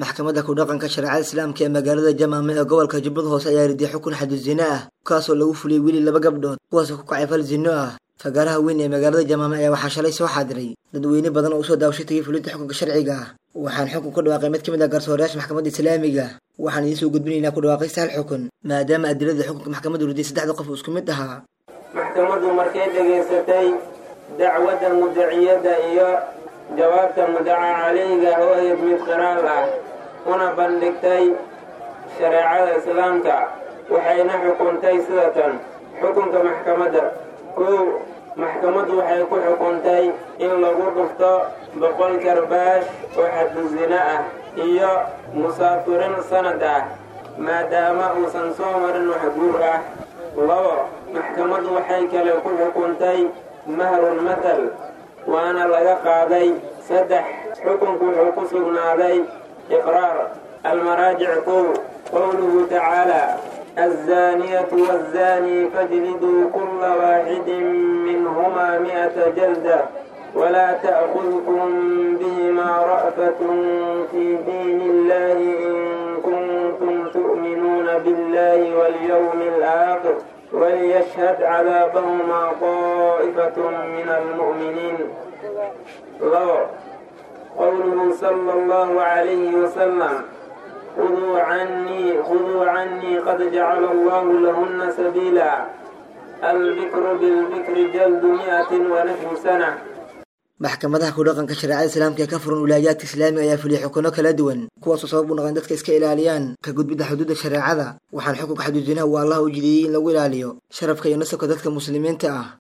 maxkamadda ku dhaqanka shareecada islaamka ee magaalada jamaame ee gobolka jubbada hoose ayaa ridiyay xukun xadud zino ah kaasoo lagu fuliyey weli laba gabdhood kuwaasoo ku kacay fal zino ah fagaaraha weyn ee magaalada jamaame ayaa waxaa shalay soo xaadiray dadweyne badan oo usoo daawashay tagay fulinta xukunka sharciga ah waxaan xukun ku dhawaaqay mid ka mid ah garsoorayaasha maxkamadda islaamiga waxaan idiin soo gudbinaynaa ku dhawaaqaysta hal xukun maadaama adilada xukunka maxkamaddu ridiyay saddexda qof uu isku mid ahaa maxkamaddu markay dhegaysatay dacwadda mudaciyadda iyo jawaabta mudaca calayga oo ahayd mid qiraal ah una bandhigtay shareecada islaamka waxayna xukuntay sida tan xukunka maxkamadda kow maxkamaddu waxay ku xukuntay in lagu dhufto boqol karbaash oo xaddu zina ah iyo musaafirin sanad ah maadaama uusan soo marin wax guur ah labo maxkamaddu waxay kale ku xukuntay mahrun matal waana laga qaaday saddex xukunku wuxuu ku sugnaaday iqraar almaraajic kow qowluhu tacaalaa الزانية والزاني فاجلدوا كل واحد منهما مئة جلدة ولا تأخذكم بهما رأفة في دين الله إن كنتم تؤمنون بالله واليوم الآخر وليشهد عذابهما طائفة من المؤمنين لو قوله صلى الله عليه وسلم خذوا عني خذوا عني قد جعل الله لهن سبيلا البكر بالبكر جلد مئة ونحو سنة maxkamadaha ku dhaqanka shareecada islaamka ee ka furan wilaayaadka islaamiga ayaa fuliyay xukuno kala duwan kuwaasoo sabab u noqon dadka iska ilaaliyaan ka gudbidda xuduudda shareecada waxaan xukunka xaduudinaha uu allah u jideeyey in lagu ilaaliyo sharafka iyo nasabka dadka muslimiinta ah